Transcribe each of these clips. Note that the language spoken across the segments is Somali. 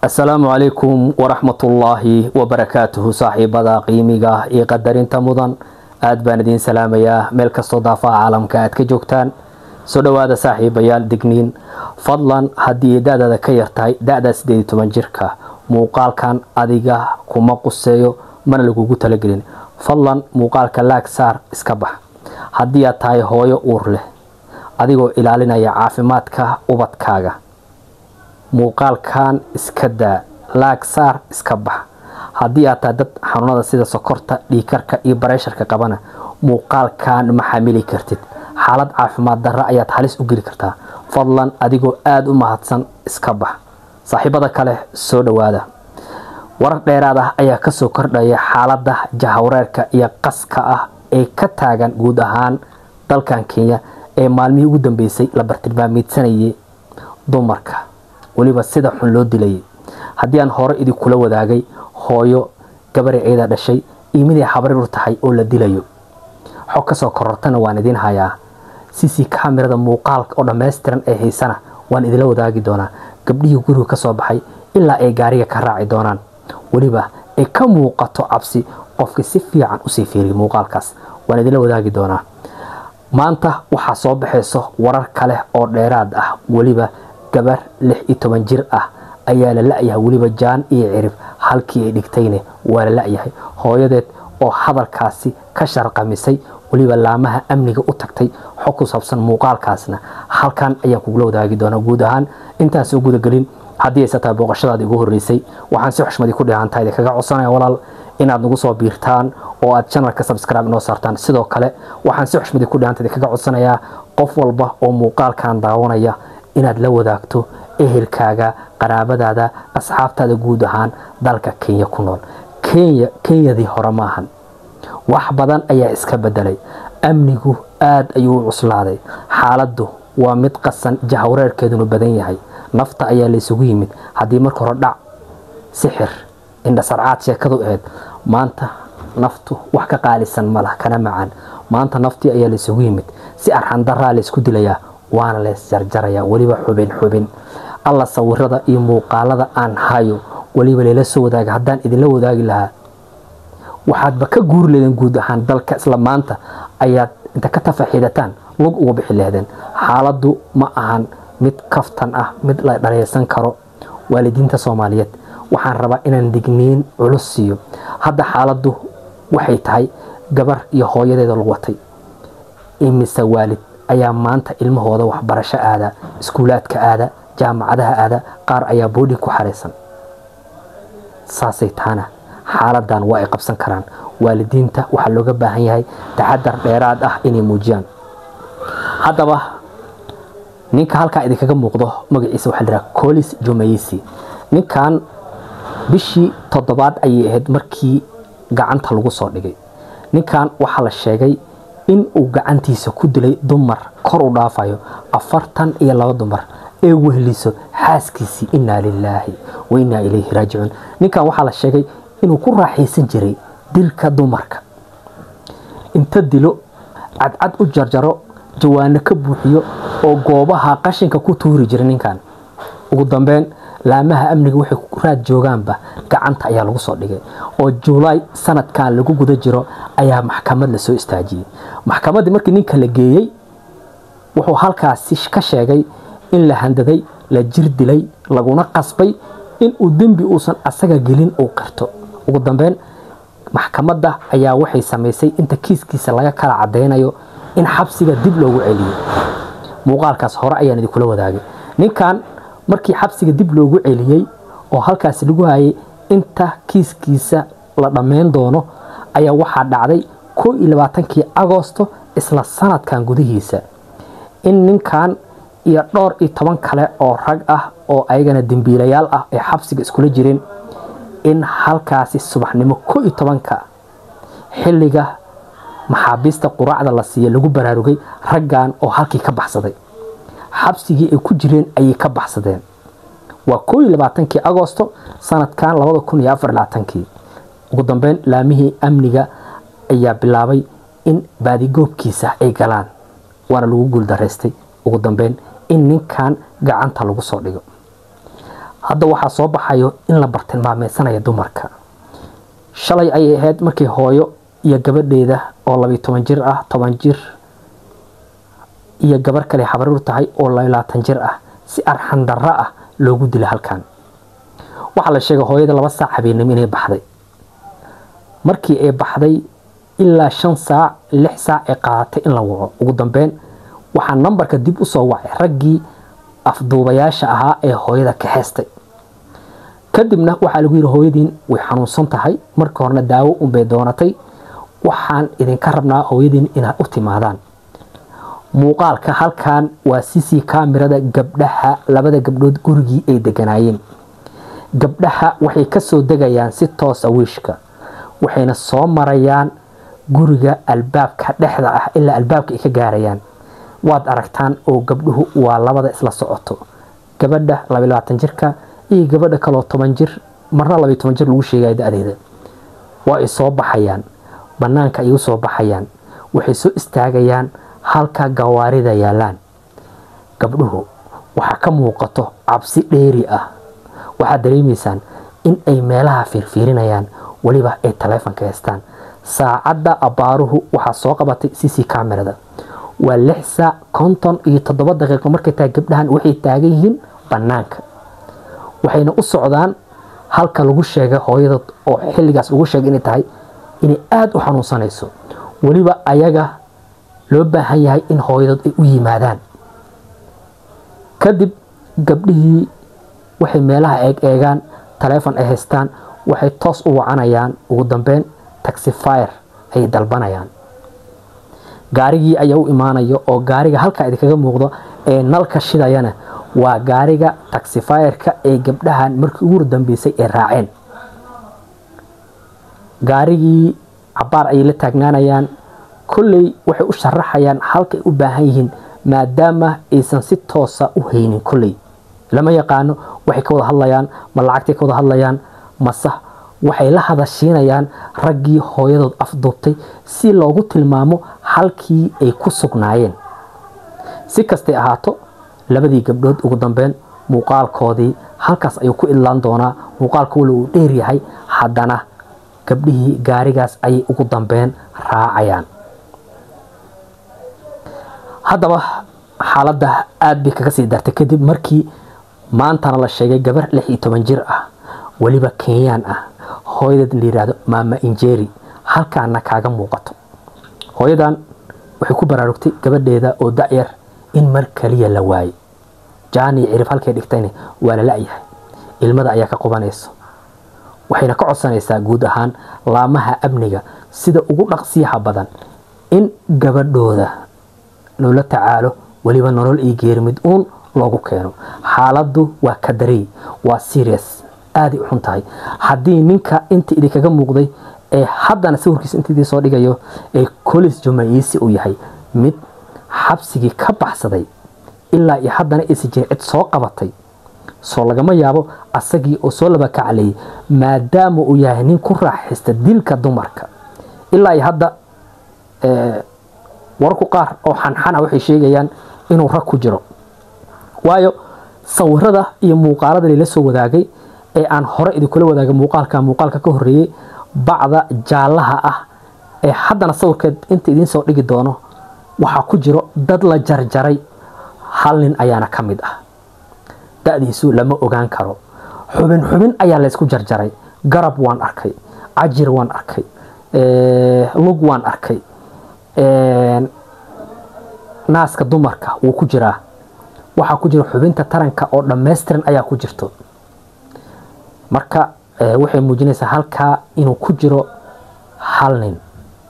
asalaamu calaykum waraxmatullaahi wabarakaatuhu saaxiibada qiimiga iyo qadarinta mudan aad baan idiin salaamayaa meel kastoo daafaha caalamka aad ka joogtaan soo dhowaada saaxiibayaal digniin fadlan haddii da-daada ka yartahay da-da sideed iyo toban jirka muuqaalkan adiga kuma quseeyo mana lagugu talagelin fadlan muuqaalka laag saar iska bax haddii aad tahay hooyo uur leh adigoo ilaalinaya caafimaadka ubadkaaga muuqaalkan iska daa laag saar iska bax haddii aad tahay dad xanuunada sida sokorta dhiikarka iyo bareesharka qabana muuqaalkan ma xamili kartid xaalad caafimaad darra ayaad halis u geli kartaa fadlan adigoo aada u mahadsan iska bax saaxiibada kale soo dhowaada warar dheeraad ah ayaa kasoo kordhaya xaalada jahawreerka iyo qaska ah ee ka taagan guud ahaan dalkan kenya ee maalmihii ugu dambeysay la bartilmaamiidsanayay dumarka weliba sida xun loo dilayay haddii aan hore idinkula wadaagay hooyo gabari ciida dhashay iyo miday habarir u tahay oo la dilayo xog kasoo korortana waan idiin hayaa cc kamirada muuqaalka oo dhammaystiran ee haysana waan idinla wadaagi doonaa gabdhihii guriga kasoo baxay ilaa ay gaariga ka raaci doonaan weliba ay ka muuqato cabsi qofkii si fiican usii fiiriya muuqaalkaas waan idinla wadaagi doonaa maanta waxaa soo baxayso warar kale oo dheeraad ah weliba gabar lix iyo toban jir ah ayaa la la-yahay weliba jaan iyo cirib halkii ay dhigtayne waa la la-yahay hooyadeed oo hadalkaasi ka sharqamisay weliba laamaha amniga u tagtay xog ku saabsan muuqaalkaasna halkan ayaan kugula wadaagi doonaa guud ahaan intaas u gudagelin haddii aysa tahay booqashadaada igu horreysay waxaan si xushmadii ku dheehantaha idinkaga codsanaya walaal inaad nagu soo biirtaan oo aad janalka subscribe inoo saartaan sidoo kale waxaan si xushmadii ku dheehanta idinkaga codsanayaa qof walba oo muuqaalkan daawanaya inaad la wadaagto ehelkaaga qaraabadaada asxaabtaada guud ahaan dalka kenya ku nool kenya kenyadii hore maahan wax badan ayaa iska bedelay amnigu aada ayuu u cuslaaday xaaladdu waa mid qasan jahawreerkeedunu badan yahay nafta ayaa laysugu yimid haddii marka hore dhac sixir indhasarcaad sheekadu ahayd maanta naftu wax ka qaalisan malah kana macaan maanta naftii ayaa laysugu yimid si arxandaraa laysku dilayaa waana leys jarjarayaa weliba xubin xubin alla sawirada iyo muuqaalada aan hayo weliba layla soo wadaaga haddaan idinla wadaagi lahaa waxaadba ka guuri leedeen guud ahaan dalka isla maanta ayaad inta ka tafaxiidataan lug uga bixi lehdeen xaaladdu ma ahan mid kaftan ah mid la dhaleysan karo waalidiinta soomaaliyeed waxaan rabaa inaan digniin culus siiyo hadda xaaladdu waxay tahay gabar iyo hooyadeeda lagu watay imise waalid ayaa maanta ilmahooda waxbarasho aada iskuulaadka aada jaamacadaha aada qaar ayaa boodhin ku xaraysan saasay taana xaaladan waa ay qabsan karaan waalidiinta waxaa looga baahan yahay taxadar dheeraad ah inay muujiyaan haddaba ninka halkaa idinkaga muuqdo magaciisa waxaa lahaa colis jumayisi ninkan bishii toddobaad ayay ahayd markii gacanta lagu soo dhigay ninkan waxaa la sheegay in uu gacantiisa ku dilay dumar kor u dhaafayo afartan iyo laba dumar ee wehliso xaaskiisii innaa lilaahi wa innaa ilayhi raajicuun ninkan waxaa la sheegay inuu ku raaxaysan jiray dilka dumarka inta dilo cadcad u jarjaro jawaano ka buuxiyo oo goobaha qashinka ku tuuri jiray ninkan ugu dambeyn laamaha amniga waxay raad joogaanba gacanta ayaa lagu soo dhigay oo julaay sanadkan lagu guda jiro ayaa maxkamad lasoo istaajiyey maxkamaddii markii ninka la geeyey wuxuu halkaasi ka sheegay in la handaday la jir dilay laguna qasbay inuu dembi uusan asaga gelin uu qirto ugu dambeyn maxkamadda ayaa waxay samaysay inta kiiskiisa laga kala cadaynayo in xabsiga dib loogu celiyo muuqaalkaas hore ayaan idinkula wadaagay ninkan markii xabsiga dib loogu celiyey oo halkaasi lagu hayay inta kiiskiisa la dhammayn doono ayaa waxaa dhacday koo iyo labaatankii agoosto isla sanadkan gudihiisa in ninkan iyo dhowr iyo toban kale oo rag ah oo ayagana dembiilayaal ah ay xabsiga iskula jireen in halkaasi subaxnimo koo iyo tobanka xilliga maxaabiista quraacda la siiya lagu baraarugay raggan oo halkii ka baxsaday xabsigii ay ku jireen ayay ka baxsadeen waa koo iyo labaatankii agoosto sanadkan labada kun iyo afar labaatankii ugu dambeyn laamihii amniga ayaa bilaabay in baadigoobkiisa ay galaan waana lagu guuldaraystay ugu dambeyn in ninkan gacanta lagu soo dhigo hadda waxaa soo baxayo in la bartilmaameysanaya dumarka shalay ayay ahayd markii hooyo iyo gabadheeda oo labiyo toban jir ah toban jir iyo gabar kale xabaruur tahay oo labaatan jir ah si arxan darro ah loogu dilay halkan waxaa la sheegay hooyada laba saac habeenimo inay baxday markii ay baxday ilaa shan saac lix saac ay qaadatay in la waco ugu dambeyn waxaa nambarka dib usoo wacay raggii afduubayaasha ahaa ee hooyada ka heestay kadibna waxaa lagu yidhi hooyadiin way xanuunsan tahay markii horena daawo unbay doonatay waxaan idinka rabnaa hooyadiin inaad u timaadaan muuqaalka halkan waa cc kamirada gabdhaha labada gabdhood gurigii ay deganaayeen gabdhaha waxay kasoo degayaan si toosa wiishka waxayna soo marayaan guriga albaabka dhexda ah ilaa albaabka ay ka gaarayaan waad aragtaan oo gabdhuhu waa labada isla socoto gabadha labaatan jirka iyo gabadha kaloo toban jir marna labayo toban jir lagu sheegaya da-deeda waa ay soo baxayaan banaanka ay u soo baxayaan waxay soo istaagayaan halka gawaarida yaalaan gabdhuhu waxaa ka muuqato cabsi dheeri ah waxaad dareemaysaan in ay meelaha fiirfiirinayaan weliba ay taleefonka haystaan saacadda abbaaruhu waxaa soo qabatay cc kamerada waa lix saac konton iyo toddoba daqiiqo markay tahay gabdhahan waxay taagan yihiin bannaanka waxayna u socdaan halka lagu sheegay hooyada oo xilligaas lagu sheegay inay tahay inay aada u xanuunsanayso weliba ayaga loo baahan yahay in hooyadood ay u yimaadaan kadib gabdhihii waxay meelaha eeg eegaan taleefon ay haystaan waxay toos u wacanayaan ugu dambeyn taxifire ayay dalbanayaan gaarigii ayaa u imaanayo oo gaariga halkaa idinkaga muuqdo ee nalka shidayana waa gaariga taxifireka ee gabdhahan markii ugu dambeysay ay raaceen gaarigii cabaar ayay la taagnaanayaan kolley waxay u sharaxayaan halkaay u baahan yihiin maadaama aysan si toosa u haynin kolley lama yaqaano waxay ka wada hadlayaan ma lacagtay ka wada hadlayaan mase waxay la hadashiinayaan raggii hooyadood afduubtay si loogu tilmaamo halkii ay ku sugnaayeen si kastay ahaato labadii gabdhood ugu dambeyn muuqaalkoodii halkaas ayuu ku idlaan doonaa muuqaalka wali uu dheer yahay haddana gabdhihii gaarigaas ayay ugu dambeyn raacayaan haddaba xaaladda aada bay kaga sii dartay kadib markii maantana la sheegay gabar lix iyo toban jir ah weliba kenyaan ah hooyadeed la yidhaahdo maama injeri halkaana kaaga muuqato hooyadan waxay ku baraarugtay gabadheeda oo da-yar in mar kaliya la waayey jaani cirif halkay dhigtayna waa la la-yahay ilmada ayaa ka qubanayso waxayna ka codsanaysaa guud ahaan laamaha amniga sida ugu dhaqsiyaha badan in gabadhooda loola tacaalo weliba nolol iyo geerimid uun loogu keeno xaaladdu waa kadarey waa serious aaday u xun tahay haddii ninka inta idinkaga muuqday ee haddana sawirkiisa inta idin soo dhigayo ee colis jumaiisi uu yahay mid xabsigii ka baxsaday ilaa iyo haddana aysan jirin cid soo qabatay soo lagama yaabo asagii oo soo laba kacaleeyay maadaama uu yahay nin ku raaxaysta dilka dumarka ilaa iyo hadda wararku qaar oo xanxana waxay sheegayaan inuu rag ku jiro waayo sawirada iyo muuqaalada lala soo wadaagay ee aan hore idinkula wadaagay muuqaalka muuqaalka ka horeeyey bacda jaallaha ah ee haddana sawirkeed inta idiin soo dhigi doono waxaa ku jiro dad la jarjaray hal nin ayaana ka mid ah da-diisu lama ogaan karo xubin xubin ayaa laysku jarjaray garab waan arkay cajir waan arkay lug waan arkay naaska dumarka wuu ku jiraa waxaa ku jira xubinta taranka oo dhammaystiran ayaa ku jirto marka waxay muujinaysaa halkaa inuu ku jiro hal nin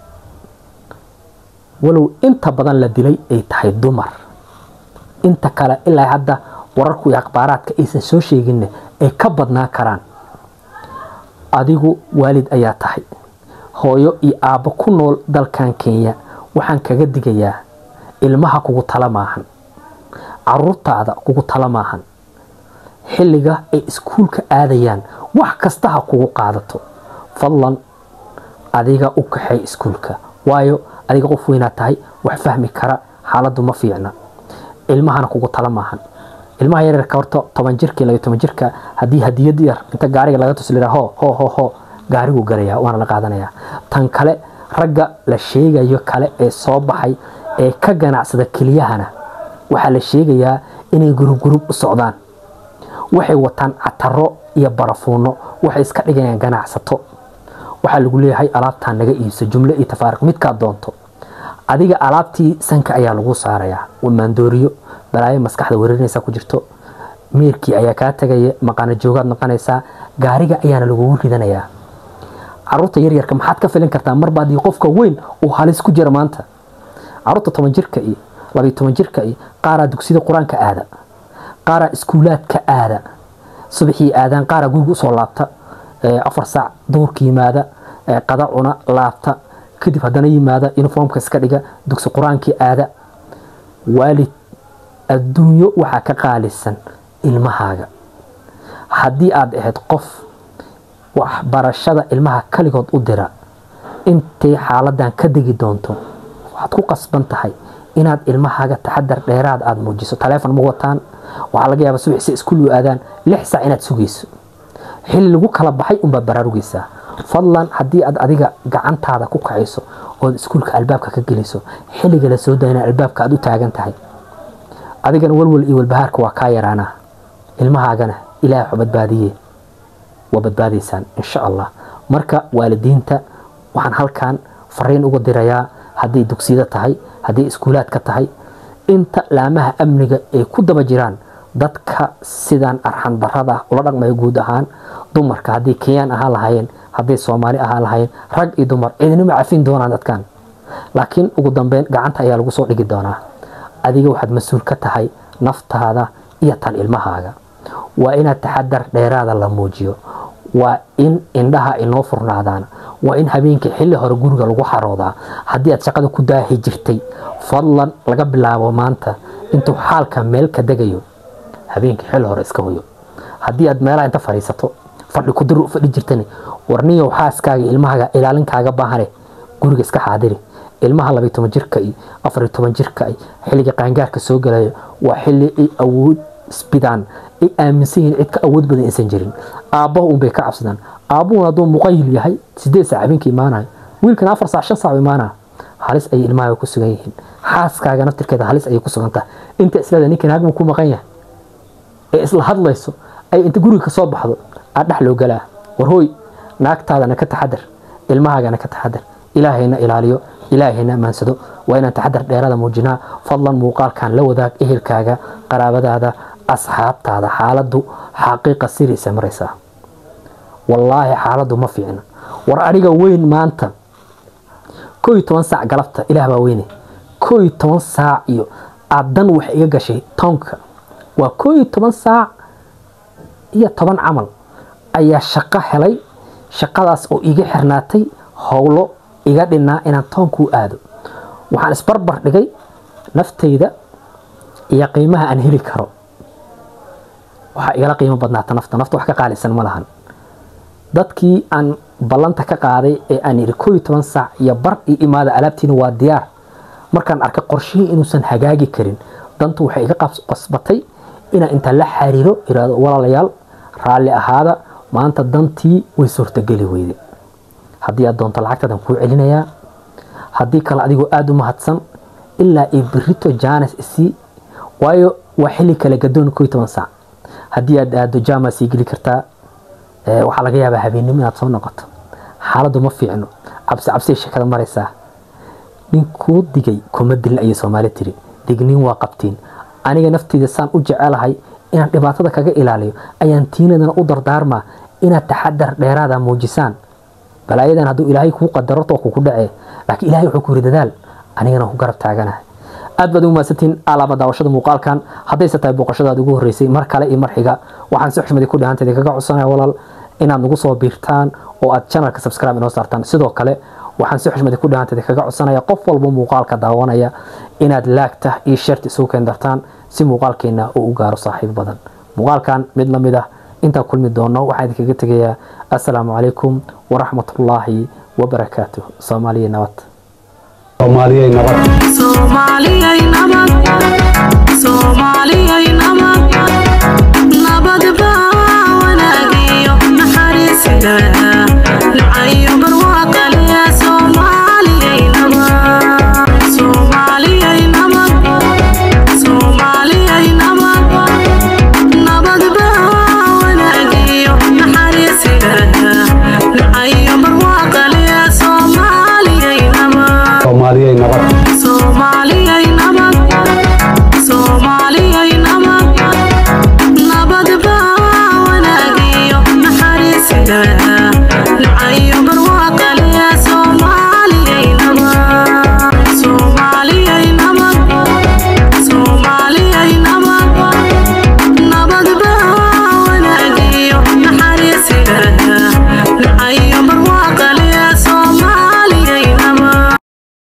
walow inta badan la dilay ay tahay dumar inta kale ilaa hadda wararku iyo akhbaaraadka aysan soo sheeginna ay ka badnaan karaan adigu waalid ayaa tahay hooyo iyo aabbo ku nool dalkan kenya waxaan kaga digayaa ilmaha kugu tala maahan caruurtaada kugu tala maahan xilliga ay iskuulka aadayaan wax kasta ha kugu qaadato fadlan adiga u kaxay iskuulka waayo adiga qof weynaad tahay wax fahmi kara xaaladdu ma fiicna ilmahana kugu tala maahan ilmaha yaryarka horta toban jirka iyo labiyo toban jirka haddii hadiyad yar inta gaariga laga tuslira ho ho ho ho gaariguu galayaa waana la qaadanayaa tan kale ragga la sheegayo kale ee soo baxay ee ka ganacsada keliyahana waxaa la sheegayaa inay gurub gurub u socdaan waxay wataan cataro iyo barafuuno waxay iska dhigayaan ganacsato waxaa lagu leeyahay alaabtaan naga iibso jumlo iyo tafaariq midkaad doonto adiga alaabtii sanka ayaa lagu saarayaa maandooriyo balaayo maskaxda weerarinaysa ku jirto meerkii ayaa kaa tegaya maqaana joogaad noqonaysaa gaariga ayaana lagugu ridanayaa caruurta yaryarka maxaad ka filin kartaa marba haddii qofka weyn uu halis ku jira maanta caruurta toban jirka iyo labiyo toban jirka iyo qaaraa dugsida qur-aanka aada qaaraa iskuulaadka aada subaxii aadaan qaaraa guriga usoo laabta afar saac duurka yimaada qada cuna laabta kadib haddana yimaada uniformka iska dhiga dugsi qur-aankii aada waalid adduunyo waxaa ka qaalisan ilmahaaga haddii aad ahayd qof waxbarashada ilmaha kaligood u dira intay xaaladan ka degi doonto waxaad ku qasban tahay inaad ilmahaaga taxadar dheeraad aada muujiso taleefon ma wataan waxaa laga yaaba subaxsi iskuul u aadaan lix saac inaad sugayso xilli lagu kala baxay unbaad baraarugaysaa fadlan haddii aad adiga gacantaada ku kacayso ood iskuulka albaabka ka geliso xilliga la soo dayna albaabka aad u taagan tahay adigana walwal iyo walbahaarka waa kaa yaraanaa ilmahaagana ilaah waxu badbaadiye waa badbaadaysaan insha allah marka waalidiinta waxaan halkan fariin uga dirayaa hadday dugsiyada tahay hadday iskuulaadka tahay inta laamaha amniga ay ku daba jiraan dadka sidaan arxan darada ula dhaqmaya guud ahaan dumarka haddii kenyaan ahaan lahaayeen hadday soomaali ahaan lahaayeen rag iyo dumar cidinima cafin doonaan dadkan laakiin ugu dambeyn gacanta ayaa lagu soo dhigi doonaa adiga waxaad mas-uul ka tahay naftaada iyo tan ilmahaaga waa inaad taxadar dheeraada la muujiyo waa in indhaha inoo furnaadaan waa in habeenkii xilli hore guriga lagu xaroodaa haddii aad shaqada ku daahi jirtay fadlan laga bilaabo maanta intuu xaalka meel ka degayo habeenkii xilli hore iska hoyo haddii aad meelaha inta fadhiisato fadhi kudir u fadhi jirtani warniyow xaaskaaga ilmahaaga ilaalinkaaga baahane guriga iska xaadiri ilmaha labiyo toban jirka iyo afariyo toban jirka iyo xilliga qaangaarka soo galayo waa xilli ay awood isbidaan ay aaminsan yihiin cid ka awood badan aysan jirin aabbaha unbay ka cabsadaan aabbuhuna hadduu muqayil yahay sideed saac habeenkii imaanayo wiilkana afar saac shan saac u imaanaya halis ayay ilmahaaga ku sugan yihiin xaaskaaga naftirkeeda halis ayay ku sugan tahay inta isleeda ninkan hagmu ku maqan yahay ee isla hadlayso ay inta guriga ka soo baxdo aa dhex loo galaa war hooy naagtaadana ka taxadar ilmahaagana ka taxadar ilaahayna ilaaliyo ilaahayna amaansado waa inaan taxadar dheerada muujinaa fadlan muuqaalkan la wadaag ehelkaaga qaraabadaada asxaabtaada xaaladdu xaqiiqa siriisa maraysaa wallaahi xaaladdu ma fiicna war aniga weyn maanta koo iyo toban saac galabta ilaah baa weyne koo iyo toban saac iyo adan wax iga gashay toonka waa koo iyo toban saac iyo toban camal ayaa shaqo helay shaqadaas oo iga xirnaatay howlo iga dhinaa inaan toonkuu aado waxaan isbarbar dhigay naftayda iyo qiimaha aan heli karo waxaa igala qiimo badnaata nafta nafta wax ka qaalisan ma lahan dadkii aan ballanta ka qaaday ee aan yidhi koo iyo toban saac iyo bar io imaada alaabtiina waa diyaar markaan arkay qorshihii inuusan hagaagi karin dantu waxay iga qasbatay inaan inta la xariiro iraado walaalayaal raalli ahaada maanta dantii way suurtageli weyde haddii aad doonto lacagtadan kuu celinayaa haddii kale adigoo aada u mahadsan ilaa i birito jaanes isii waayo waa xilli kale gadoon koo iyo toban saac haddii aad aado jaama sii geli kartaa waxaa laga yaabaa habeennimo inaad soo noqoto xaaladdu ma fiicno cabsi cabsiay sheekada maraysaa ninkuu digay kuma dilin ayay soomaali tiri digniin waa qabtiin aniga nafteyda saan u jecelahay inaan dhibaatada kaga ilaaliyo ayaan tiinadana u dardaarmaa inaad taxadar dheeraada muujisaan balaayadan hadduu ilaahay kuu qadaro too kuku dhacee laakiin ilahay wuxuu ku yiri dadaal anigana ku garab taaganahay aad baad ugu mahadsantiin alaaba daawashada muuqaalkan haddayse tahay booqashadaad ugu horreysay mar kale iyo mar xiga waxaan si xushmadi ku dhahanteeda kaga codsanaya walaal inaad nagu soo biirtaan oo aad channelka subscribe inoo saartaan sidoo kale waxaan si xushmadi ku dhahanteeda kaga codsanaya qof walba muuqaalka daawanaya inaad laagta iyo sharti isugu keendartaan si muuqaalkeena uu u gaaro saaxiib badan muuqaalkan mid la mid ah intaan kulmi doono waxaan idinkaga tegayaa assalaamu calaykum waraxmatullaahi wabarakaatuh soomaaliya nabad soomaaliyay nabad Somalia nabad Somalia